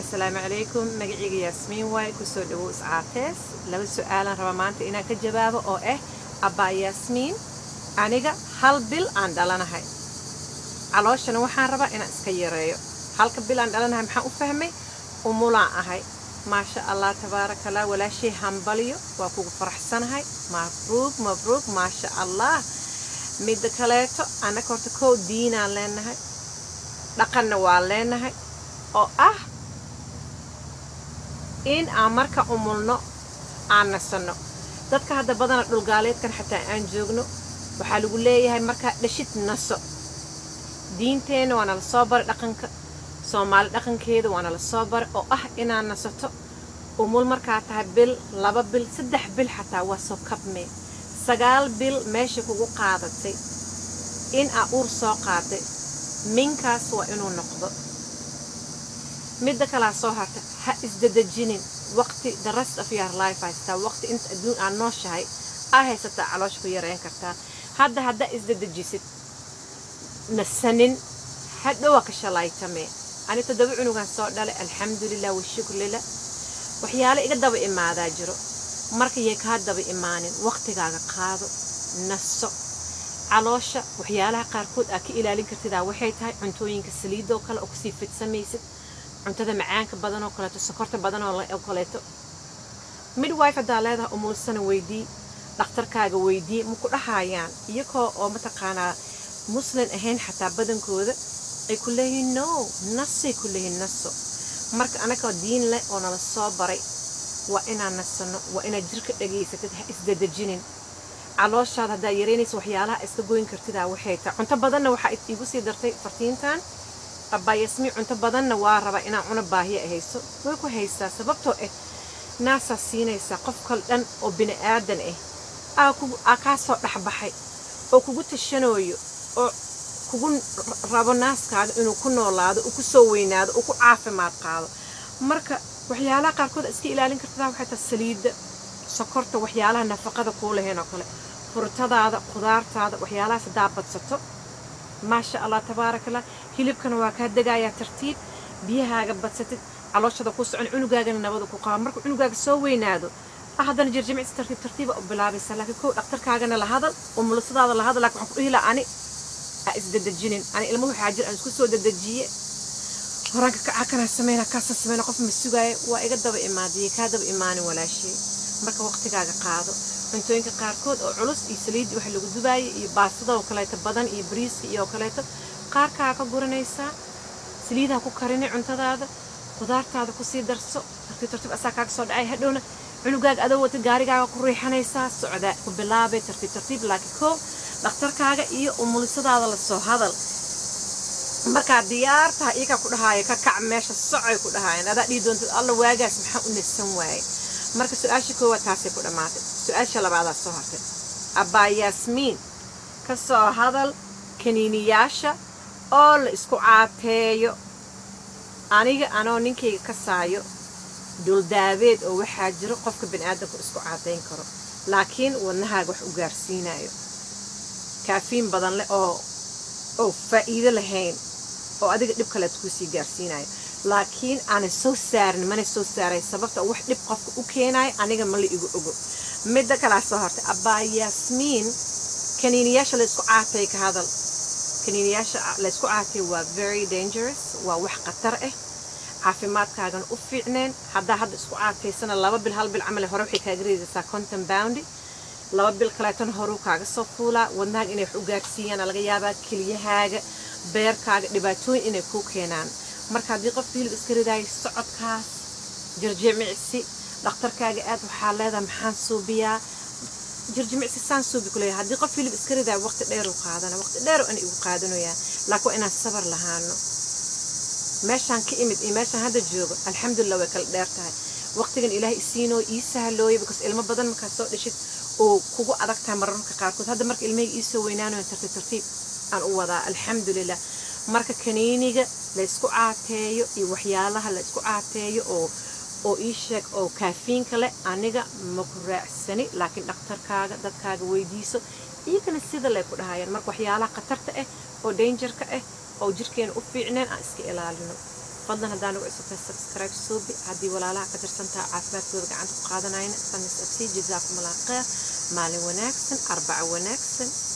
asalaamu calaykum magacayga yaasmiin waay kusoo dhawow iscaatees laba su-aalan raba maanta inaan ka jawaabo oo ah abbaa yaasmiin aniga hal bil aan dhalanahay calooshana waxaan rabaa inaan iska yareeyo halka bil aan dhalanahay maxaan u fahmay umulaan ahay maasha allah tabaaraka allah walaashay hambaliyo waa kugu faraxsanahay mabruug mabruug maasha allah midda kaleeto annaka horta kow diinaan leenahay dhaqanna waa leenahay oo ah in aan marka umulno aan nasanno dadka hadda badana dhulgaaleedkan xataa aan joogno waxaa lagu leeyahay markaa dhashid naso diinteenna waana la soo baray dhaqanka soomaali dhaqankeeda waana la soo baray oo ah inaad nasato umul markaa tahay bil laba bil saddex bil xataa waa soo kabmee sagaal bil meesha kugu qaadatay in aa uur soo qaaday minkaas waa inuu noqdo midda kalaa soo harta ha isdadejinin waqti the rest of your life haystaa waqti inta adduun aad nooshahay aa haysataa caloosha ku yareyn kartaa hadda haddaa isdadejisid nasanin hadhowaa ka shalaytamee ani toddoba cunugan soo dhalay alxamdulilah washukrlila waxyaale iga daba imaadaa jiro markayay kaa daba imaanin waqtigaaga qaado naso caloosha waxyaalaha qaarkood aad ka ilaalin kartidaa waxay tahay cuntooyinka saliidoo kale oo kusii fidsamaysid cuntada macaanka badan oo kaleeto sokorta badan oo kaleeto midwife haddaa leedahay umuulsana weydii dhakhtarkaaga weydii maku dhahayaan iyagoo oo mataqaanaa muslim ahayn xataa badankooda ay ku leeyihiin no nasay ku leeyihiin naso marka anagoo diin leh oo nala soo baray waa inaan nasano waa inaad jirka dhageysatid ha isdadejinin calooshaada haddaa yareynaysa waxyaalaha iska goyn kartidaa waxay tahay cunto badanna waxaa iigu sii dartay fartiintan abbaa yasmiin cunto badanna waa rabaa inaan cuna baahiya hayso way ku haystaa sababtoo ah naasaa siinaysaa qof kal dhan oo bini aadan ah aa kaa soo dhexbaxay oo kugu tashanooyo oo kugu rabo naaskaaga inuu ku noolaado uu ku soo weynaado uu ku caafimaad qaado marka waxyaalaha qaarkood iska ilaalin kartadaa waxay tahay saliidda sokorta waxyaalaha nafaqada kuu lahayn oo kale furtadaada qudaartaada waxyaalahaas haddaa badsato maasha allah tabaarakallah hilibkana waa kaa degayaa tartiib biyahaaga badsatid calooshada ku socon cunugaagana nabada ku qaba marka cunugaaga soo weynaado haddana jirjimicsi tartiib tartiiba u bilaabaysa laakiin kow dhakhtarkaagana la hadal umulisadaada la hadal laakiin waxaan ku dhihi lahaa ani ha isdadejinin ani ilmo waxaa jir aan isku soo dadejiye horaanka kaca kana sameyna kaasa sameyna qof ma sugaayo waa iga daba imaadiye kaa daba imaanin walaashay marka waqtigaaga qaado cuntooyinka qaarkood oo culus iyo saliidii waxa lagu dubaayay iyo baastada oo kaleeto badan iyo bariiska iyo kaleeto qaarkaa ka guranaysaa saliidaha ku karini cuntadaada qudaartaada kusii darso tartiib tartiib asaa kaaga soo dhacay hadhowna cunugaaga adoo wata gaarigaaga ku riixanaysaa socdaa ku bilaabay tartiib tartiib laakiin koo dhakhtarkaaga iyo umulisadaada lasoo hadal markaa diyaar tahay iyakaa ku dhahaaya ka kac meesha socay ku dhahaayeen adaa dhihi doontid alla waagaas maxaa u nasan waaye marka su-aasha koowaad taasay ku dhammaatay su-aasha labaadaa soo hartay abbaa yaasmiin ka soo hadal kaniiniyaasha oo la isku caateeyo aniga anoo ninkayga ka saayo duldaabeed oo waxaa jiro qofka baniaadamku isku caateyn karo laakiin wadnahaaga wax u gaarsiinayo kaafiin badan leh oo oo faa'iido lahayn oo adiga dhib kaleed kuusii gaarsiinayo laakiin aanay soo saarin mana soo saaray sababta wax dhib qofka u keenayo aniga ma la igu ogo midda kalaa soo hortay abbaa yaasmiin kaniiniyaasha laysku caatay ka hadal kaniiniyaasha laysku caatay waa very dangerous waa wax khatar ah caafimaadkaagana u fiicneen haddaa hadda isku caataysana laba bil hal bil camal hore waxay kaaga reedaysaa conton boundi laba bil kaleetana horuu kaaga soo fuulaa wadnahaaga inay wax u gaarsiiyaan laga yaabaa keliyahaaga beerkaaga dhibaatooyin inay kuu keenaan marka haddii qofka hilib iska ridaayo socodkaas jirjimicsi dhakhtarkaaga aad waxaa leedahay maxaan suubiyaa jirjimicsi saan suubi kuleeya haddii qof hilib iska ridaayo waqti dheeruu qaadana waqti dheer ana igu qaadanayaa laakiin waa inaan sabar lahaano meeshaan ka imid iyo meeshaan hadda joogo alxamdulilah way kala dheer tahay waqtigan ilaahay isiinoo ii sahlooya because ilmo badan markaad soo dhishid oo kugu adag tahay mararka qaarkood hadda marka ilmahayga iisoo weynaanayo tartiib tartiib aan u wadaa alxamdulilah marka kaniiniga laysku caateeyo iyo waxyaalaha laysku caateeyo oo oo ii sheeg oo kaafiinka leh aniga maku raacsani laakiin dhakhtarkaaga dadkaaga weydiiso iyagana sida lay ku dhahayaan marka waxyaalaha khatarta ah oo dangerka ah oo jirkeena u fiicneen aan iska ilaalino fadlan haddaan ugu cusubtay subscribe suubi haddii walaalaha ka tirsantaha caafimaadkooda gacanta ku qaadanayna famis absi jazaakum allah khayr maalin wanaagsan arbaco wanaagsan